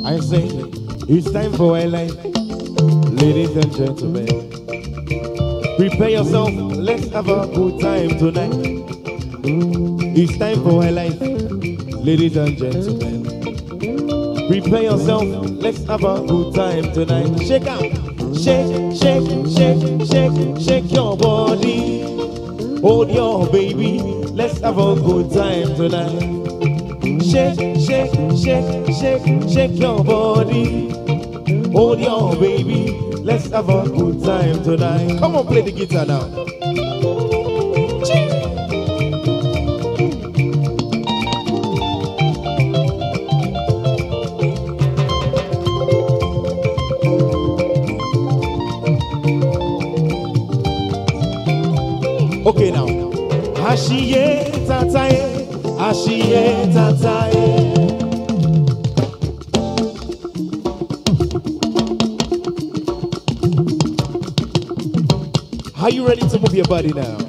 I say it's time for a life, ladies and gentlemen. Prepare yourself, let's have a good time tonight. It's time for a life, ladies and gentlemen. Prepare yourself, let's have a good time tonight. Shake out, shake, shake, shake, shake, shake your body. Hold your baby, let's have a good time tonight. Shake, shake, shake, shake, shake your body. Hold your baby, let's have a good time tonight. Come on, play the guitar now. Okay now. Ashiye tataye, ashiye tataye. Are you ready to move your body now?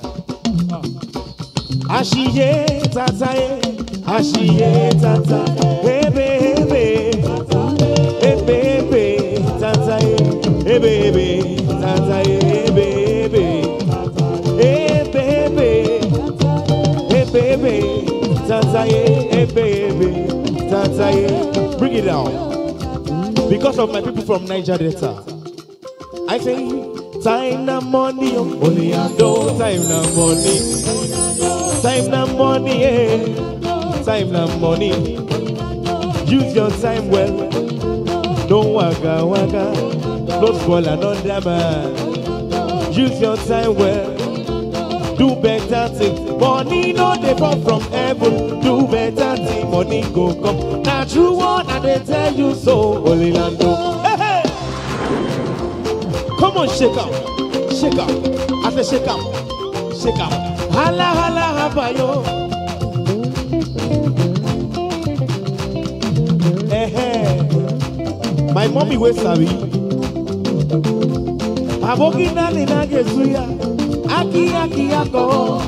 Ashiye tataye, ashiye tataye. Ebe ebe, ebe ebe, tataye. Ebe ebe, tataye. Ebe ebe, ebe ebe, ebe ebe, tataye. Ebe ebe, tataye. Bring it down. Because of my people from Niger Delta. I say, time na money, oh. only I know time na money. Time na money, eh. Time na money. Use your time well. Don't waka waka. Don't spoil another man. Use your time well. Do better things. Money no dey fall from heaven. Do better things. Money go come. Na true one I dey tell you so. Holy Lando. Hey, hey. Come on, shake up, shake up. I say shake up, shake up. Hala hala habayo. Eh eh. My mommy wey sabi. Aboki nani na gesuya. Aki aki ako.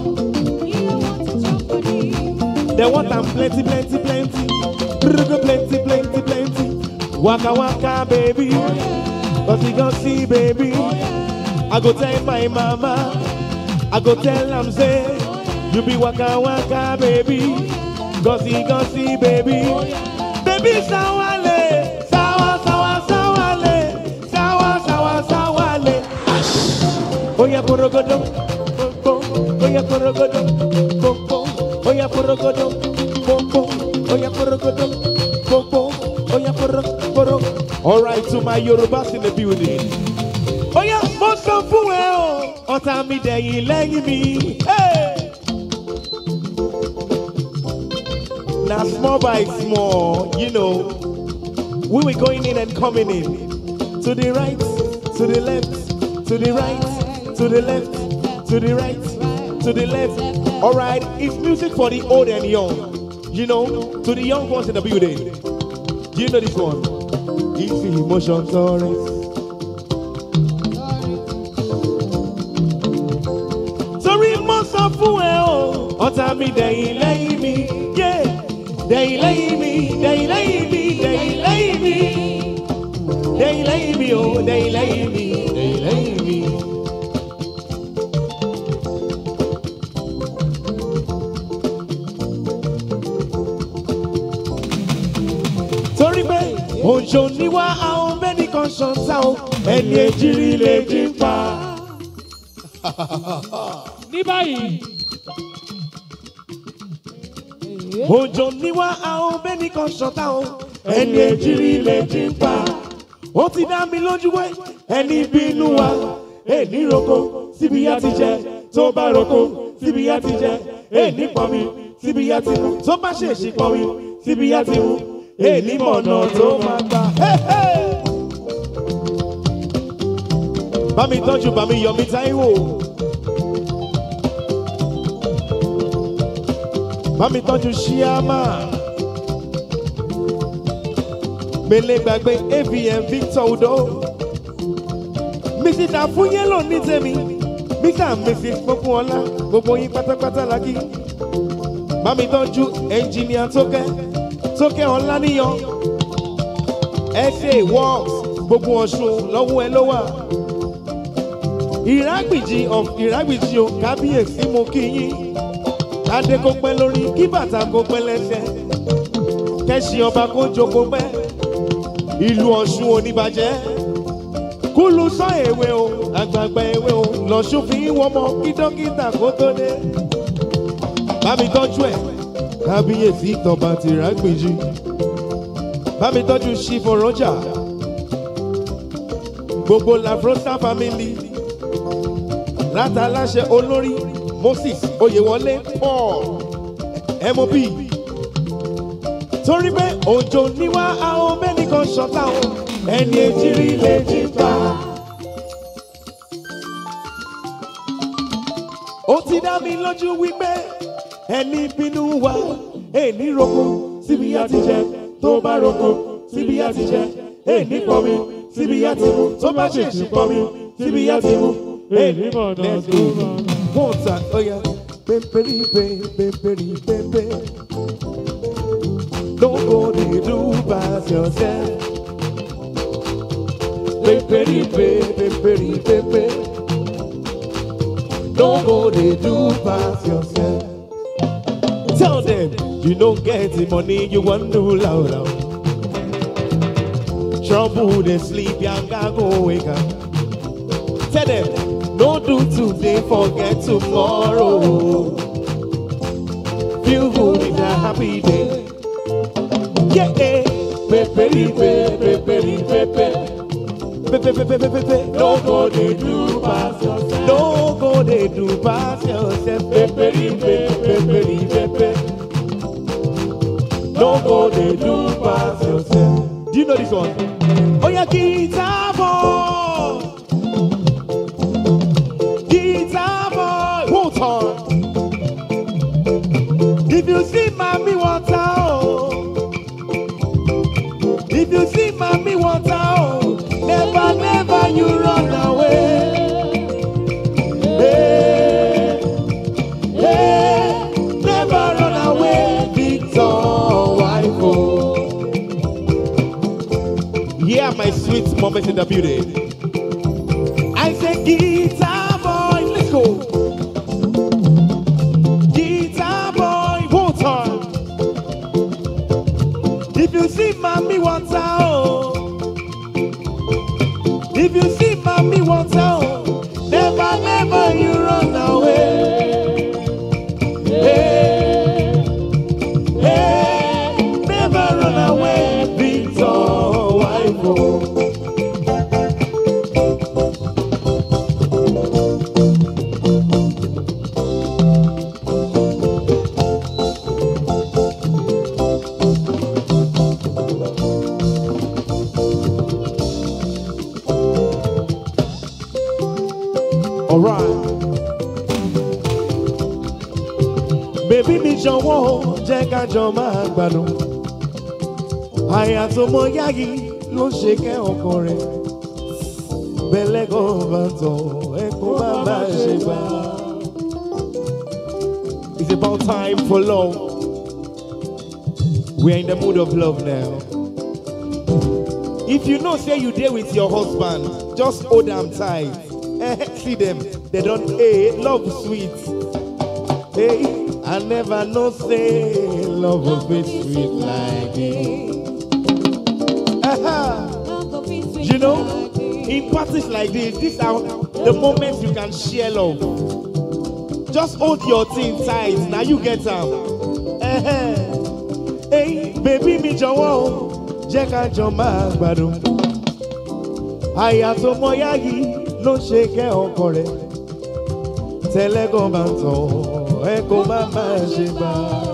They want am plenty plenty plenty. Brrrr, Plenty plenty plenty. Waka waka baby. Cause you gon' see, baby. I go tell my mama. I go tell am say, you be waka waka, baby. Cause you gon' see, baby. Baby, sawale, sawa, sawa, sawale, sawa, sawa, sawale. Ash. Oya porogodo, pom, pom. Oya porogodo, pom, pom. Oya porogodo, pom, pom. Oya porogodo, pom, pom. Oya poro, poro. All right, to my Yorubas in the building. Oya, mo sọ fún ẹ o, ọ̀tá mi dẹ̀yìn lẹ́yìn mi. Hey! Na small by small, you know, we were going in and coming in. To the right, to the left, to the right, to the left, to the right, to the left. All right, it's music for the old and young. You know, to the young ones in the building. Do you know this one? Easy emotion tolerance. Torí mo sọ fún ẹ o, ọ̀tá mi dẹ̀yìn lẹ́yìn mi, yeah. Dẹ̀yìn lẹ́yìn mi, dẹ̀yìn lẹ́yìn mi, dẹ̀yìn lẹ́yìn mi. Dẹ̀yìn lẹ́yìn mi o, dẹ̀yìn lẹ́yìn mi, dẹ̀yìn lẹ́yìn mi. torí pé òjò níwá àwọn bẹ́ẹ̀ni kan ṣọ̀tá o ẹni èjìrí lè jí pa. ní báyìí òjò níwá àwọn bẹ́ẹ̀ni kan ṣọ̀tá o ẹni èjìrí lè jí pa. ó ti dá mi lójú pé ẹni bínú wa èní roko síbi yá ti jẹ tó bá roko síbi yá ti jẹ èní pọnmi síbi yá ti mu tó bá ṣèṣì pọnmi síbi yá ti mu èní mọ̀nà tó máa gbà. Hey, hey! bá mi tọ́jú bá mi yọ mi táíwò. bá mi tọ́jú ṣíámà. mele gbàgbé avm victor udo. mrs àfúnyẹ́lò ní tèmi mr and mrs pópóọlá gbogbo yín pátápátá lákì. bá mi tọ́jú ẹnjìníà tókẹ́ tókẹ́ ọláníyàn. ẹ ṣe works gbogbo ọ̀ṣun lọ́wọ́ ẹ ló wà. ìrágbìjì of ìrágbìjì o kábíyèsí mo kí yín adé kó pẹ́ lórí kí bàtà kó pẹ́ lẹ́sẹ̀ kẹ́sì ọba kó jókòó pẹ́ ìlú ọ̀ṣun oníbàjẹ́ kúlù sọ èwe o àgbààgbà èwe o lọ́ṣun fi ń wọ́mọ kí dókítà kó tó dé bá mi tọ́jú ẹ̀ kábíyèsí tọba tìrágbìjì bá mi tọ́jú ṣífò rọ́jà gbogbo lafrosa family látàláṣẹ olórí moses oyèwọlé paul mob torí pé òjò níwá àwọn mẹ́nìkan ṣọ̀tá o ẹni èjìrí lè jí pa. ó ti dá mi lójú wípé ẹni bínú wa èní roko síbi á ti jẹ tó bá roko síbi á ti jẹ èní pọnmi síbi á ti mu tó bá ṣèṣì pọnmi síbi á ti mu èní mọ̀nà Let's tó go. mọ̀. One time, oh yeah. Peperi, pe, peperi, pepe. Don't go dey do pass yourself. Peperi, pe, peperi, pepe. Don't go dey do pass yourself. Tell them you don't get the money you want to loud out. Trouble they sleep, yanga go wake up. Tell them, don't do today, forget tomorrow. Feel good in a happy day. Yeah, yeah. Peperi, pe, peperi, pepe. Pepe, pepe, pepe, pepe. Don't go they do pass yourself. Don't go they do pass yourself. Peperi, pe, peperi, pepe. Don't go they do pass yourself. Do you know this one? Oh yeah, guitar boy. Guitar boy, water. If you see mommy water, oh. If you see mommy water, oh. Never, never you run away. Hey, hey, never run away, Victor wife. Oh. Yeah, my sweet moment in the beauty. I said, guitar boy, let's go. Guitar boy, water. If you see mommy water, oh. If you see mommy water, oh. Never, never you run away. Hey, hey, never run away, Victor wife. Oh. Alright. Bébí mi jọ̀wọ́ jẹ́ ká jọ máa gbádùn. Àyà tó mọ yáyí ló ṣe kẹ́ ọkọ rẹ̀. Bẹ́lẹ́gàn bá tọ̀ ẹ̀kọ́ bá bá ṣe gbà. It's about time for love. We are in the mood of love now. If you know say you dey with your husband, just hold am tight. Eh, See them, they don't hey, love sweet. Hey, I never know say love will be sweet like this. Aha. You know, in parties like this, these are the moments you can share love. Just hold your thing tight. Now you get am. Eh, Hey, baby mi jọ̀wọ́ o, jẹ́ ká jọ máa gbádùn. Àyà tó mọ yáyí ló ṣe kẹ́ ọkọ rẹ̀. Tẹ́lẹ́gàn bá ń tàn ẹ kó má má ṣe gbà.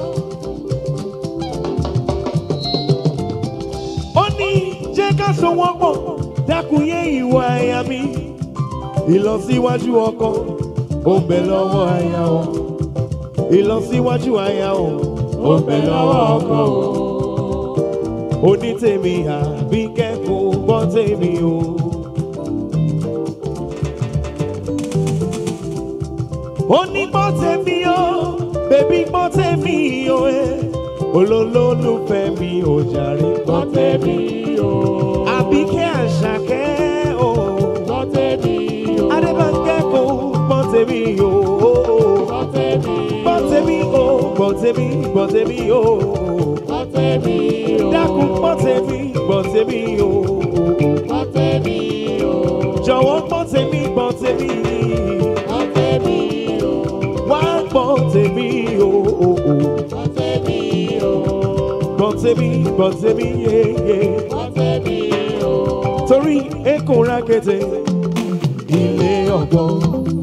Ó ní jẹ́ ká so wọ́n pọ̀, dákun yé ìwà àyà mi. Ìlọsíwájú ọkọ, ó ń bẹ lọ́wọ́ àyà o. Ìlọsíwájú àyà o, ó ń bẹ lọ́wọ́ ọkọ o. Onítèmi àbí kẹ́kọ̀ọ́ gbọ́ tèmi o. ó ní gbọ́ tèmi o bèbí gbọ́ tèmi o ẹ olólùfẹ́ mi ò jàre. gbọ́ tèmi o. àbíkẹ́ àṣàkẹ́ o. gbọ́ tèmi o. adébánkẹ́ kò gbọ́ tèmi o. gbọ́ tèmi o. gbọ́ tèmi o. gbọ́ tèmi gbọ́ tèmi o. gbọ́ tèmi o. dákun gbọ́ tèmi gbọ́ tèmi o. gbọ́ tèmi o. jọ̀wọ́ gbọ́ tèmi gbọ́ tèmi. gbọ́ tèmi o. wá gbọ́ tèmi o. gbọ́ tèmi o. gbọ́ tèmi gbọ́ tèmi yéye. gbọ́ tèmi o. torí èkó rákété ilé ọgbọ́n.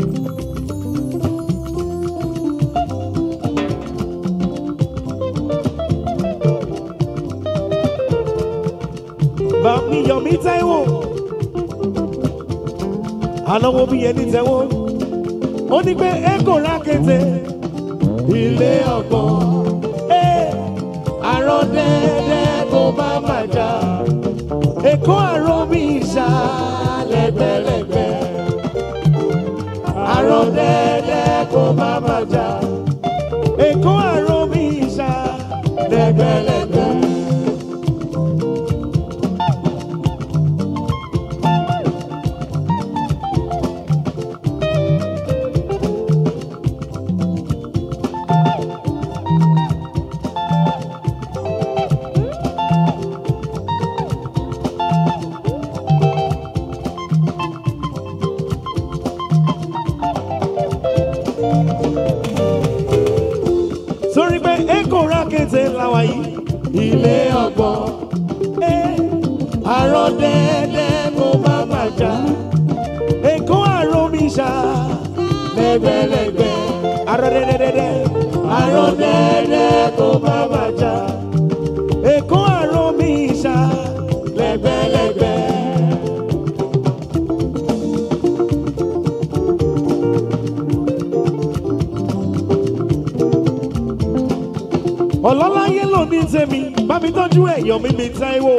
Bàmí Yọ̀mí Táíwò, ànáwó bí ẹni tẹ́wọ́, ó ní pé èkó rákété ilé ọgbọ́n. Àrọ̀ dẹ́dẹ́ kó bá máa jà èkó àrò mi ìṣá lẹ́gbẹ̀lẹ́gbẹ̀. àrò dẹ́dẹ́ kó má má jà. èkó àrò mi ìṣá lẹ́gbẹ̀lẹ́gbẹ̀. sórí pé èkó rákété làwà yìí ilé ọgbọ́n. àrò dẹ́dẹ́ kó má má jà. èkó àrò mi ìṣá lẹ́gbẹ̀lẹ́gbẹ̀. àrò dẹ́dẹ́dẹ́dẹ́ àrò dẹ́dẹ́ kó má má jà. èkó àrò mi ìṣá lẹ́gbẹ̀lẹ́gbẹ̀. ọlọ́láyé ló ní tèmi bá mi tọ́jú ẹ̀yọ́ mi mi Táíwò.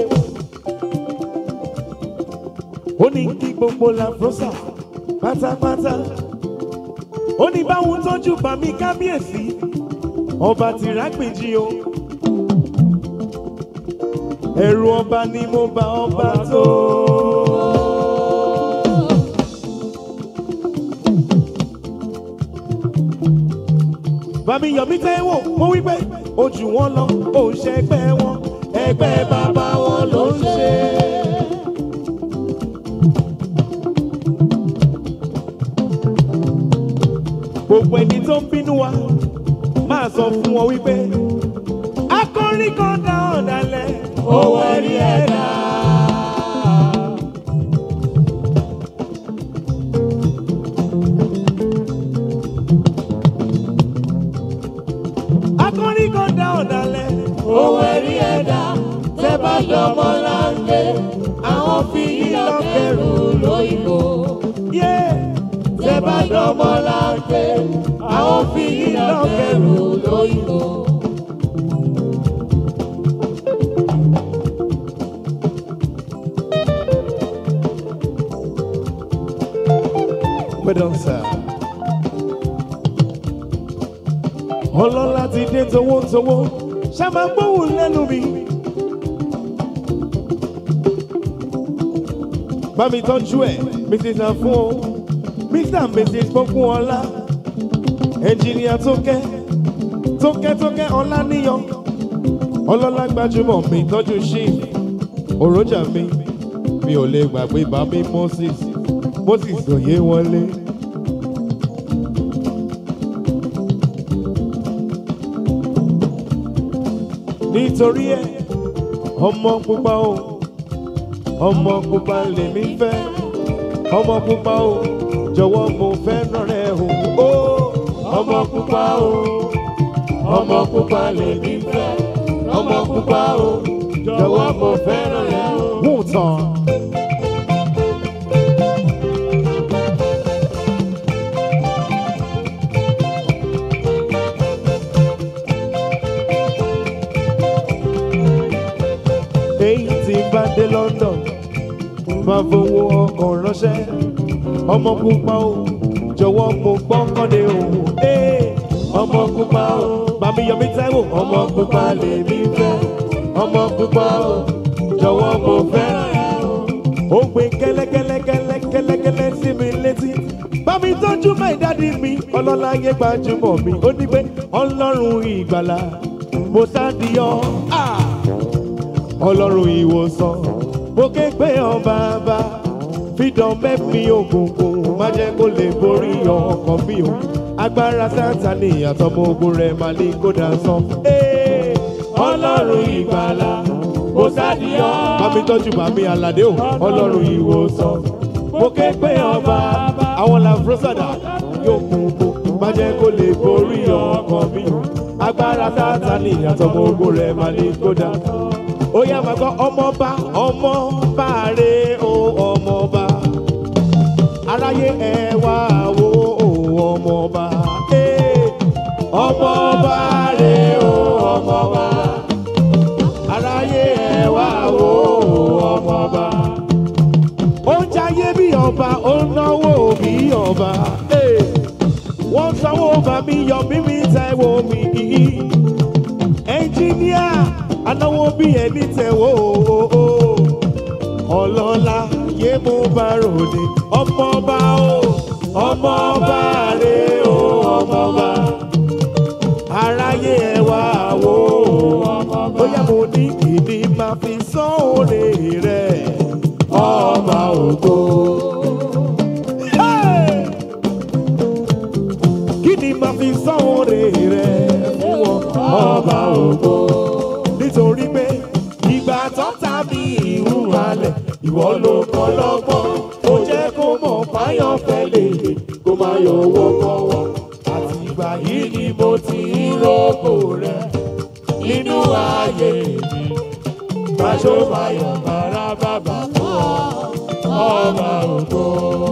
ó ní kí gbogbo làfrọ́sà pátápátá. ó ní báwọn tọ́jú bá mi kábíyèsí ọba tìrágbèjì o. ẹ̀rù ọba ni mo bá ọba tó. Bàmí Yọ̀mí Táíwò, mo wí pé ojú wọn lọ, ó ń ṣẹgbẹ́ wọn, ẹgbẹ́ bàbá wọn ló ń ṣe. Gbogbo ẹni tó ń bínú wa, máa sọ fún wọn wípé akọrin kan dá ọ̀dàlẹ̀, owó ẹ̀rí ẹ̀dá. akọrin kan dá ọ̀dàlẹ̀. owó ẹ̀rí ẹ̀dá tẹ́ bá dọ́mọ láńgbé àwọn fi yí lọ́kẹ̀rù lóyìnbó. yé tẹ́ bá dọ́mọ láńgbé àwọn fi yí lọ́kẹ̀rù lóyìnbó. Pẹ̀dọ̀ sá. ọlọ́lá ti dé towótowó ṣá máa gbóhùn lẹ́nu mi. bá mi tọ́jú ẹ̀ mrs afun o mr and mrs gbógun ọlá ẹnjìníà tókẹ́ tókẹ́ tókẹ́ ọlá níyàn ọlọ́lá gbajúmọ̀ mi tọ́jú ṣí òròjà mi mi ò lè gbàgbé bá mi moses moses òye wọlé. nítorí ẹ ọmọ pupa o ọmọ pupa lèmi fẹ́ ọmọ pupa o jọ̀wọ́ mo fẹ́ràn rẹ o ó ọmọ pupa o ọmọ pupa lèmi fẹ́ ọmọ pupa o jọ̀wọ́ mo fẹ́ràn rẹ o. wù tán. èyí tí bá dé London máa fowó ọkọ̀ ránṣẹ́ ọmọ pupa o jọ̀wọ́ mo gbọ́kànlé o ee ọmọ pupa o Bàmí Yọmí Táíwò, ọmọ pupa lèmi fẹ́. Ọmọ pupa o, jọ̀wọ́ mo fẹ́ràn ẹ o. Ó gbé kẹ́lẹ́kẹ́lẹ́kẹ́lẹ́kẹ́lẹ́ sí mi létí. Bàmí tọ́jú máì dádì mi, ọlọ́lá yé gbajúmọ̀ mi. Ó ní pé ọlọ́run ìgbàlà, mo sádìyọ. Ah! Ọlọ́run ìwòsàn, mo ké pé ọ bàbá. Fídàn mẹ́mí òkùnkùn, má jẹ́ kó lè borí ọkàn mi o. Agbára Sátánì àtọmọ ogun rẹ̀ máa ní kó dà sán. Ee, Ọlọ́run ìgbàlà, mo sádìyọ. Bàmí tọ́jú bàmí Àlàdé o, ọlọ́run ìwòsàn. Mo ké pé ọba, àwọn làbúrọ́sàdà yóò kún kún. Má jẹ́ kó lè borí ọkàn mi. Agbára Sátánì àtọmọ ogun rẹ̀ máa ní kó dà sán ó yá máa gbọ́ ọmọọba ọmọọba rè o ọmọọba aráyé ẹ wá wo o ọmọọba ee, ọmọọba rè o ọmọọba aráyé ẹ wá wo o ọmọọba ó ń jayé bí ọba ó ń náwó bí ọba ee, wọ́n sanwó bá mi yọ mímí Táíwò mi ẹnjíníà anáwó bí ẹni tẹ̀wó ọlọ́lá yé mú bá ròde ọmọọba o ọmọọba rè o ọmọọba aráyé ẹ wá wò ó bóyá mo ní kìíní máa fi sán òrè rẹ ọba ògo. Hey! kí ni màá fi sán òrè rẹ fún ọ ọba ògo nítorí pé ìgbà tó ta mi ìhùwàlẹ̀ ìwọ ló kọ́ lọ́gbọ́n ó jẹ́ kó mọ̀ fáyọ̀ fẹ́lẹ̀ kó má yọ owó kọ́wọ́ àti ìgbà yìí ni mo ti ń rògbò rẹ nínú ayé mi máṣó fáyọ̀ bàrà bàbà fún ọ ọba ògo.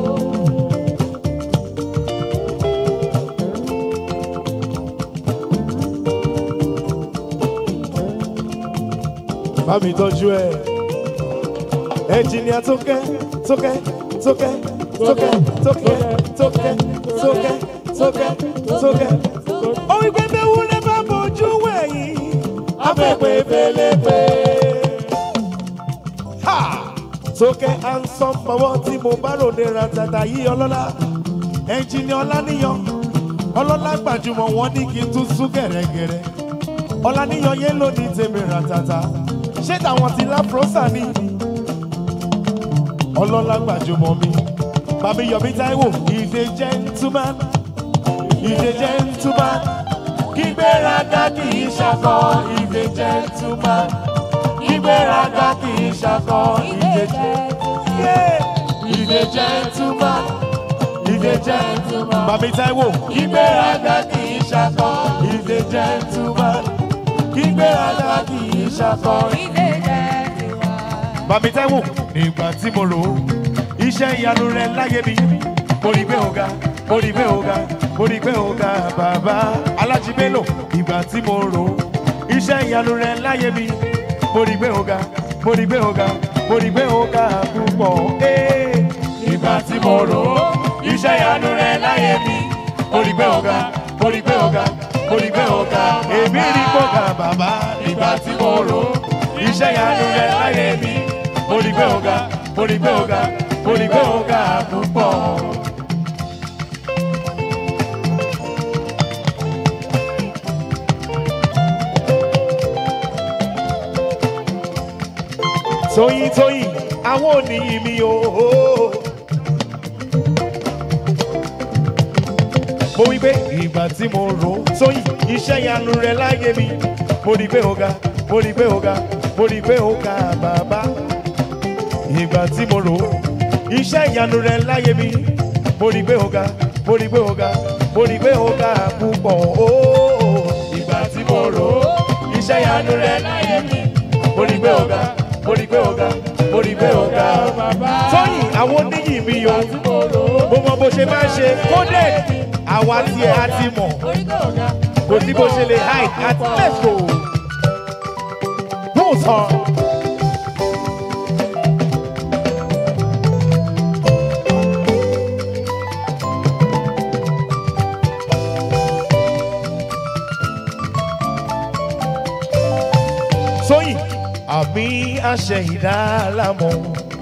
bá mi tọ́jú ẹ̀. ẹnjìnìà tókẹ́ tókẹ́ tókẹ́ tókẹ́ tókẹ́ tókẹ́ tókẹ́ tókẹ́ tókẹ́. ó wí pé bẹ́ẹ̀ wúlé bá mojú wẹ̀yìn afẹ́pẹ́ fẹ́lẹ́pẹ́. Ha! tókẹ́ ansan fọwọ́ tí mo bá ròde ratata yìí ọlọ́lá ẹnjìnìà ọláníyàn ọlọ́lá gbajúmọ̀ wọn ní kí n tún sún gẹ̀rẹ́gẹ̀rẹ́ ọláníyàn yẹn ló ní tèmi ratata ṣé tàwọn ti láfrọ́sà ni ọlọ́lá gbajúmọ̀ mi bàbí yọ̀bí táíwò ìdè gentleman ìdè gentleman kígbéraga kì í ṣakọ ìdè gentleman kígbéraga kì í ṣakọ ìdè gentleman ìdè gentleman ìdè gentleman bàbí táíwò kígbéraga kì í ṣakọ ìdè gentleman kígbéraga kì í ṣakọ Bàmí Táíwò nígbà tí mo rò ó iṣẹ́ ìyanu rẹ̀ láyé mi mo rí pé ọ̀gá mo rí pé ọ̀gá mo rí pé ọ̀gá bàbá Alájí Bello ìgbà tí mo rò ó iṣẹ́ ìyanu rẹ̀ láyé mi mo rí pé ọ̀gá mo rí pé ọ̀gá mo rí pé ọ̀gá púpọ̀ ee. ìgbà tí mo rò ó iṣẹ́ ìyanu rẹ̀ láyé mi mo rí pé ọ̀gá mo rí pé ọ̀gá mo rí pé ọ̀gá èmi rí pé ọ̀gá bàbá ìgbà tí mo rò ó iṣẹ́ ìyanu rẹ̀ láyé mi mo rí pé ọ̀gá mo rí pé ọ̀gá mo rí pé ọ̀gá púpọ̀. tóyìn tóyìn àwọn òníyìn mi o. mo wí pé ìgbà tí mo rò ó tóyìn iṣẹ́ ìyanu rẹ̀ láyé mi mo rí pé ọ̀gá mo rí pé ọ̀gá mo rí pé ọ̀gá bàbá ìgbà tí mo rò ó iṣẹ́ ìyanu rẹ̀ láyé mi mo rí pé ọ̀gá mo rí pé ọ̀gá mo rí pé ọ̀gá púpọ̀ ooo ìgbà tí mo rò ó iṣẹ́ ìyanu rẹ̀ láyé mi mo rí pé ọ̀gá mo rí pé ọ̀gá mo rí pé ọ̀gá tóyìn àwọn oníyì mi o mo mọ bó ṣe máa ń ṣe coded àwa tiẹ̀ á ti mọ̀ kò sí bó ṣe lè hide àti let's go. Boots on. tóyìn àmì àṣẹ ìdálámọ̀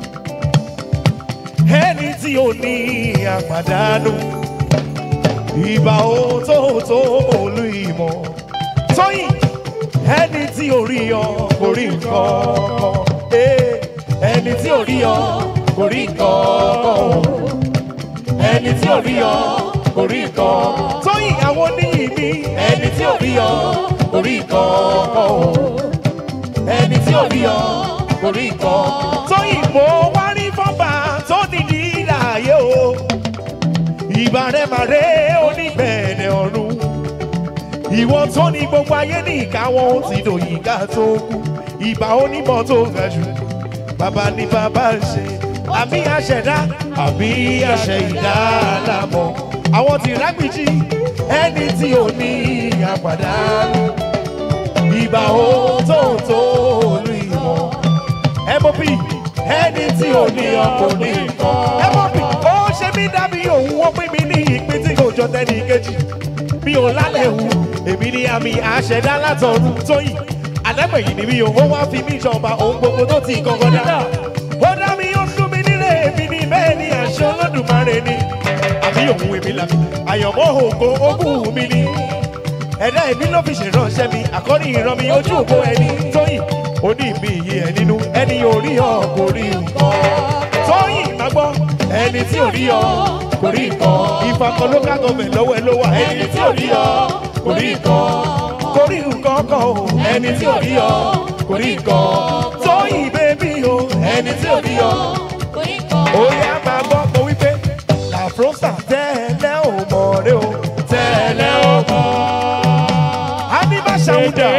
ẹni tí ò ní àpàdánù ìbà òtótó olú ìmọ̀ tóyìn ẹni tí ò rí ọ kò rí nǹkan kan ẹni tí ò rí ọ kò rí nǹkan kan ẹni tí ò rí ọ kò rí nǹkan tóyìn àwọn oníyì mi ẹni tí ò rí ọ kò rí nǹkan kan ẹni tí ò rí ọ kò rí nǹkan tóyìn mo wá rí fọ́nbà tó dìdí láàyè o ìbàrẹ̀màrẹ̀ onígbẹ̀ẹ̀dẹ̀ ọ̀run ìwọ tó ní gbogbo ayé ní ìkáwọ́ ó ti dòyìn ká tó kú ìbà onímọ̀ tó ga jù bàbá ní bàbá ń ṣe àmì àṣẹdá àmì àṣẹ ìdáàlámọ̀ àwọn tí rágbìjì ẹni tí ò ní àpàdánù ìbà ó tó tó olú ìmọ̀ mop ẹni tí ò ní ọkọ̀ ní nǹkan mop ó ṣe mí dàbí òun wọ́n pín mi ní ìpín tí kò jọ tẹ́ni kejì mi ò lálẹ́ hu èmi ni àmì àṣẹdá látọ̀run tóyìn àdágbẹ̀yìn ni mi ò ó wá fi mí jọba òun gbogbo tó ti kọ́kọ́ dá ó dá mi ó dún mi nílé èmi ni bẹ́ẹ̀ ni àṣẹ olódùmarè ni àbí òun èmi làbí àyànmọ́ ògo ogún mi ni ẹ̀dá èmi ló fi ṣèránṣẹ́ mi àkọ́rí ìran mi ojú ògbó ẹni tóyìn oní mi yé ẹ nínú ẹni orí ọ kò rí nǹkan tóyìn má gbọ́ ẹni tí ò rí ọ kò rí nǹkan ìfakọ local government lọ́wọ́ ẹ ló wà ẹni tí ò rí ọ kò rí nǹkan kò rí nǹkan kan o ẹni tí ò rí ọ kò rí nǹkan tóyìn bébí o ẹni tí ò rí ọ ó yá máa gbọ́ mo wípé làfrọ́sà tẹ́lẹ̀ ò mọ̀ rẹ o tẹ́lẹ̀ ò mọ̀ á ní má ṣàwùdà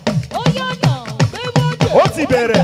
ó ti bẹ̀rẹ̀.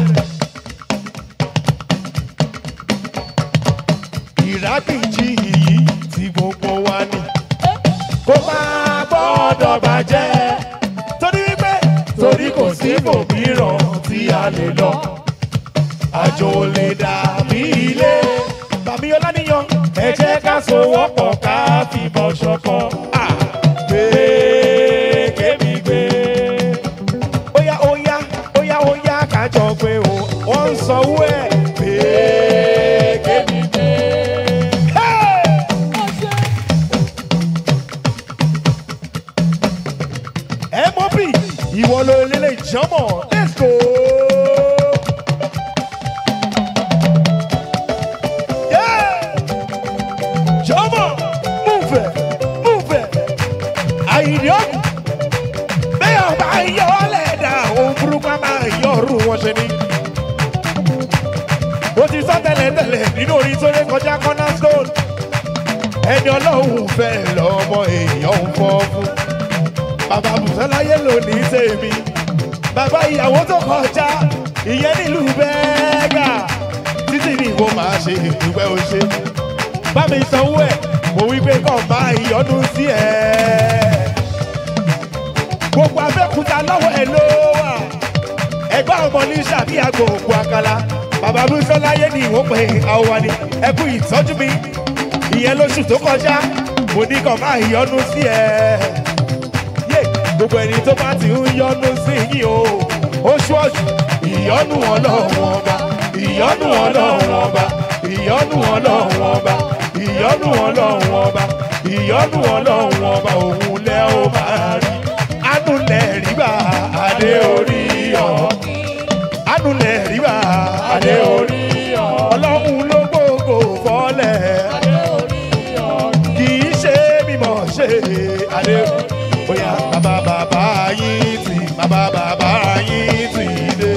ìrákìjì yìí tí gbogbo wa ní kó máa gbọ́dọ̀ bàjẹ́ torí wípé torí kò sí ibòmíràn tí a lè lọ àjò lè dàbí ilé bàbí ọlánìyàn ẹ jẹ́ ká sowọ́pọ̀ ká fìbọn ṣọ̀kan. Ah, gbé kémi gbé óyá óyá óyá óyá kájọ pé o wọ́n ń sanwó ẹ̀ pé kémi gbé. Hey! mop ìwọ ló lélẹ̀ ìjọmọ̀ let's go. Yeah! Jọmọ̀ move it move it àyìnbí ọ̀gùn bẹ́ẹ̀ ọba yọ ọ́ lẹ́dà òun burúkú á máa yọ ọ̀rùn wọn ṣe ni. ó ti sọ tẹ́lẹ̀tẹ́lẹ̀ nínú orin tó lé kọjá cornerstone ẹni ọlọ́run fẹ́ lọ́mọ èèyàn ń fọ́ fún bàbá bùsọ́láyé lónìí tèmi bàbá ìyàwó tó kọjá ìyẹn nílùú bẹ́ẹ̀gà títí ni mo máa ṣe ìdúpẹ́ o ṣe bá mi sanwó ẹ̀ mo wí pé kàn máa ìyọnu sí ẹ̀ gbogbo abẹ́kúta lọ́wọ́ ẹ̀ ló wà ẹgbẹ́ ọmọ ní sàbí àgbo òkú àkàlà bàbá bùsọ́láyé ni ìwọ́n pè àwọn wa ni ẹkú ìtọ́jú mi ìyẹn lóṣù tó kọjá mo ní kàn máa ìyọnu sí ẹ̀ yé gbogbo ẹni tó bá ti ń yọnu sí yín o ó ṣọ́ọ̀ṣù ìyọnu ọlọ́run ọba ìyọnu ọlọ́run ọba ìyọnu ọlọ́run ọba ìyọnu ọlọ́run ọba ìyọnu ọlọ́run ọba òun lẹ́ ó máa rí anulẹ̀ ríbà adé orí ọ̀ anulẹ̀ ríbà adé orí ọ̀ ọlọ́run ló gbogbo fọ́lẹ̀ kì í ṣe mímọ̀ ṣe adé bóyá bàbá bàbá yín ti bàbá bàbá yín ti dé.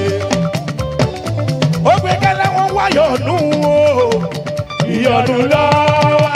ó gbé kẹ́lẹ́ wọn wáyọ̀ nù o ìyọ̀nù lọ́wọ́.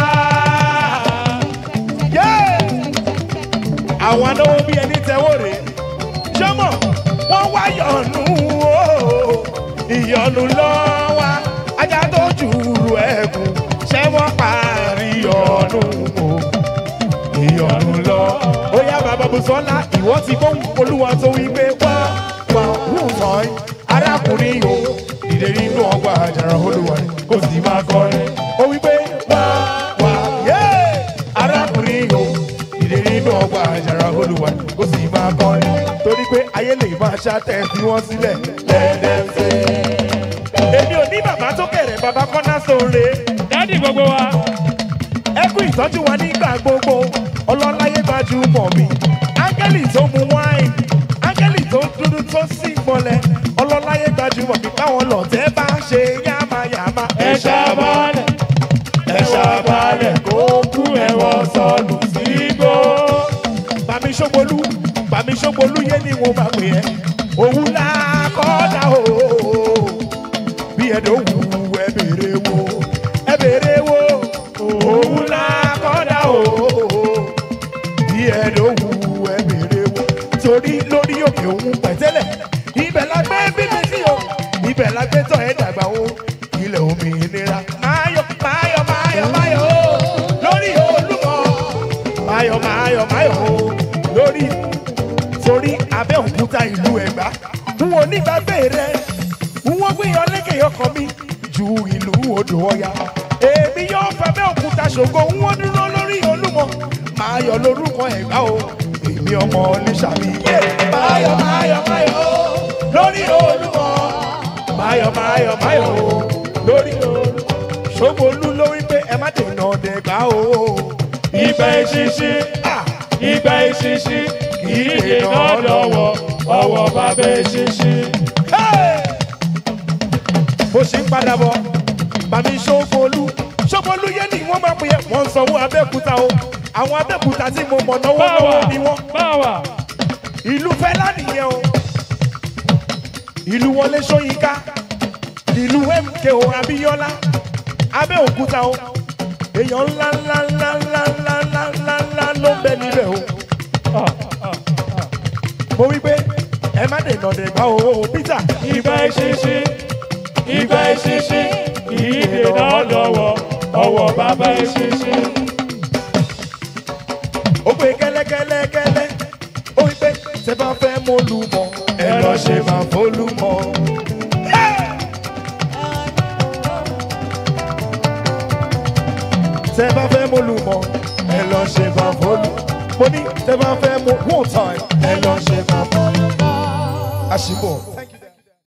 àwọn anáwó bí ẹni tẹ́wọ́ rè ṣọ́mọ̀ wọ́n wáyọ̀ nù o ìyọ̀nù lọ́wọ́ ajá tó jùrù ẹ̀kún ṣé wọ́n parí ọ̀nù o ìyọ̀nù lọ. ó yá bàbá bùsọ́lá ìwọ ti gbóhùn olúwa tó wí pé wá wá wù sàn arákùnrin o dìde nínú ọgbà àjàrà olúwa rẹ̀ kó sì máa kọrin. ó wí pé wá wá yé arákùnrin o dìde nínú ọgbà àjàrà olúwa rẹ̀ kó sì máa kọrin. torí pé ayé lè máa ṣàtẹ̀ fi wọ́n sílẹ̀ lẹ́ẹ̀dẹ́sẹ̀. èmi ò ní bàbá tó kẹ̀rẹ̀ bàbá kọ́ná sóore dádì gbogbo wa ẹ kú ìtọ́jú wa nígbà gbogbo ọlọ́láyé gbajúmọ̀ mi áńgẹ́lì tó mu wáìn áńgẹ́lì tó dúdú tó sì mọ́lẹ̀ ọlọ́láyé gbajúmọ̀ mi báwọn lọ̀tẹ́ bá ṣe yámayàmá ẹ ṣàbálẹ̀ ẹ ṣàbálẹ̀ kó kú ẹ̀wọ̀n sọnù sígbó. bàmí ṣógbolú bàmí ṣógbolú yé ni wọn máa pè ẹ́ òun là kọ́dà o bí ẹ̀dọ̀ wù ẹ bèrè wo ẹ bèrè wo òun là kọ́dà o bí ẹ̀dọ̀ wù ẹ bèrè wo torí lórí òkè òun pẹ̀tẹ́lẹ̀ ibẹ̀ la gbé bíbí sí o ibẹ̀ la gbé tọ̀ ẹ́ dàgbà o ilẹ̀ òmìnira máyọ̀ máyọ̀ máyọ̀ máyọ̀ o lórí olúmọ máyọ̀ máyọ̀ máyọ̀ o lórí torí abẹ́òkúta ìlú ẹ̀gbá n ò ní gbàgbé rẹ n wọ́n gbìyàn lékè ọkàn mi ju ìlú odò ọya èmi yóò fẹ́ bẹ́òkúta ṣògo n wọ́n dúró lórí olúmọ máyọ̀ lórúkọ ẹ̀gbá o èmi ọmọ oníṣàmì yé máyọ̀ máyọ̀ máyọ̀ o lórí olúmọ máyọ̀ máyọ̀ máyọ̀ o lórí olúmọ ṣògbólú lórí pé ẹ má dènà dẹ̀gbá o ìgbà ìṣinṣin Ah! ìgbà ìṣinṣin kì í dènà lọ́wọ́ ọwọ́ bàbá ìṣinṣin. bó ṣe ń padà bọ̀ bàmí ṣókòólú ṣókòólú yé ni wọ́n máa pè é wọ́n ń sanwó abẹ́òkúta o àwọn abẹ́òkúta tí mo mọ̀ náwó báwa náwó ni wọ́n báwa ìlú fẹ́lá nìyẹn o ìlú wọlé ṣóyínká ìlú mko abíyọ́lá abẹ́òkúta o èèyàn ńlá ńlá ńlá ńlá ńlá ńlá ńlá ńlá ló ń bẹ níbẹ̀ o mo wí pé ẹ má dènà dègbà o peter ìgbà ìṣinṣin ìgbà ìṣinṣin kì í dènà lọ́wọ́ ọwọ́ bàbá ìṣinṣin. ó pé kẹ́lẹ́kẹ́lẹ́kẹ́lẹ́ ó wí pé ṣe bá fẹ́ mo lù mọ́ ẹ lọ ṣe máa fólú mọ́. ṣe bá fẹ́ mo lù mọ́ ẹ lọ ṣe máa fólú. mo ní ṣe bá fẹ́ mo one time ẹ lọ ṣe máa fólú. àṣìbọ̀